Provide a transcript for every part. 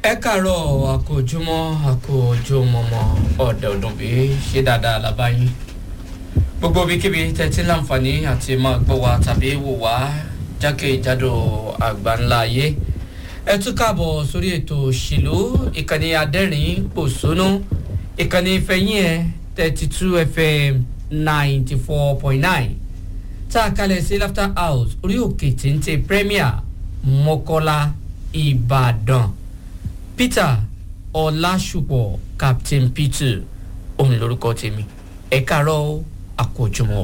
ẹ kàárọ̀ àkójúmọ́ àkójúmọ́mọ́ ọ̀dẹ̀ ọdún bí ṣe dáadáa lábáyín gbogbo ibikíbi tẹ́tí láǹfààní àti máa gbọ́ wa tàbí wò wá jákèjádò àgbáńlá ayé ẹ tún káàbọ̀ sórí ètò òṣèlú ìkànnì adẹ́rìn pòṣónú ìkànnì ìfẹ̀yìn ẹ̀ thirty two fm ninety four point nine tá a kalẹ̀ sí laughter house orí òkè téńté premier mọ́kọ́lá ìbàdàn peter ọlásùpọ̀ captain peter òun lorúkọ tèmi ẹ káàárọ̀ àkójọmọ́.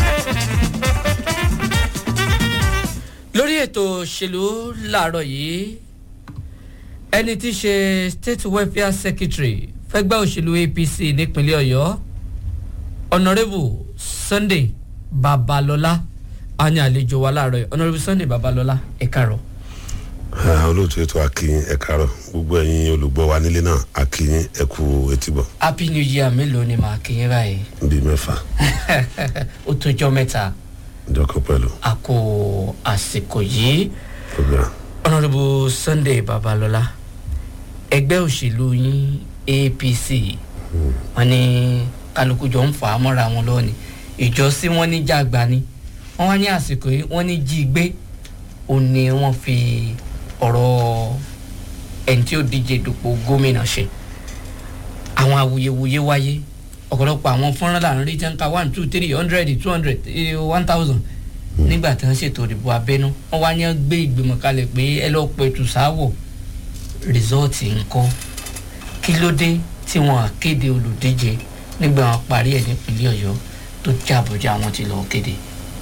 lórí ètò òṣèlú làárọ̀ yìí ẹni tí í ṣe state welfare secretary fẹ́gbẹ́ òṣèlú apc nípínlẹ̀ ọ̀yọ́ honourable sunday babalọ́lá a ní àlejò wa láàárọ̀ yìí honourable sunday babalọ́lá ẹ káàárọ̀ olóòtú ètò akínyìn ẹ káàárọ̀ gbogbo ẹ̀yin olùgbọ́ wa nílé náà akínyìn ẹ kú etíbọ̀ happy new year mélòó ni màá kí yín báyìí bíi mẹ́fà ó tójọ́ mẹ́ta ìjọkọ̀ pẹ̀lú a kò àsìkò yìí program. honourable sunday babalọ́lá ẹgbẹ́ òṣèlú yín apc wọn ní kálukú jọ ń fà á mọ́ra wọn lọ́wọ́ ìjọsí wọn ní jàgbá ni wọn wá ní àsìkò yìí wọn ní jí gbé ó ní wọn fi ọ̀rọ̀ ẹni tí ó díje dupò gómìnà ṣe àwọn awuyewuye wáyé ọ̀pọ̀lọpọ̀ àwọn fọ́nrán là ń rí jẹ́ǹka one two three hundred two hundred one thousand nígbà tí wọ́n ṣètò ìdìbò abẹ́nú wọ́n wá ní gbé ìgbìmọ̀ kalẹ̀ pé ẹ lọ́ọ́ pẹ̀tù sáwọ̀ rìsọ́ọ̀tì ńkọ́ kí ló dé tí wọ́n kéde olùdíje nígbà wọn parí ẹ̀ nípínlẹ̀ ọ̀yọ́ tó jábọ̀já wọn ti lọ́ọ́ kéde.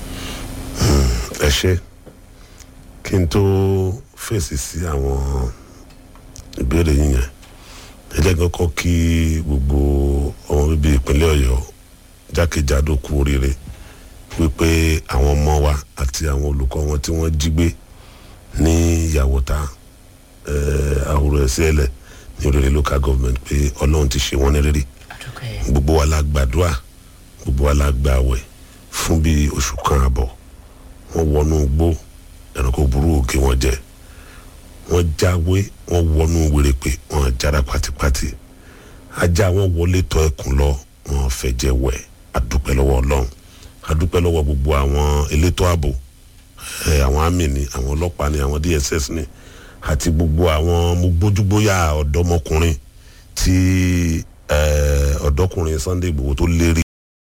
ẹ ṣe kí n tó fèsì sí àwọn ìbéèrè yín yẹn ẹlẹ́gàn kọ́ kí gbogbo ọmọ bíbí ìpínlẹ̀ ọ̀yọ́ jákèjádò kú oríire wípé àwọn ọmọ wa àti àwọn olùkọ́ wọn tí wọ́n jí gbé ní ìyàwóta àwòrán ẹ̀sẹ̀ ẹlẹ̀ ní oríire local government pé ọlọ́run ti ṣe wọ́n ní rírì gbogbo wa la gbàdúrà gbogbo wa la gbàwẹ̀ fún bíi oṣù kan àbọ̀ wọ́n wọnú gbó ẹranko burú òkè wọn jẹ wọn jáwé wọn wọnú wèrèpè wọn jára pátípátí ajá wọn wọlé tọ ẹkùn lọ wọn fẹjẹ wẹ adúpẹ́ lọ́wọ́ ọlọ́run adúpẹ́ lọ́wọ́ gbogbo àwọn elétò ààbò ẹ àwọn àmì ni àwọn ọlọ́pàá ni àwọn dss ni àti gbogbo àwọn gbójúgbóyà ọ̀dọ́mọkùnrin tí ọ̀dọ́kùnrin sunday igbòho tó lérí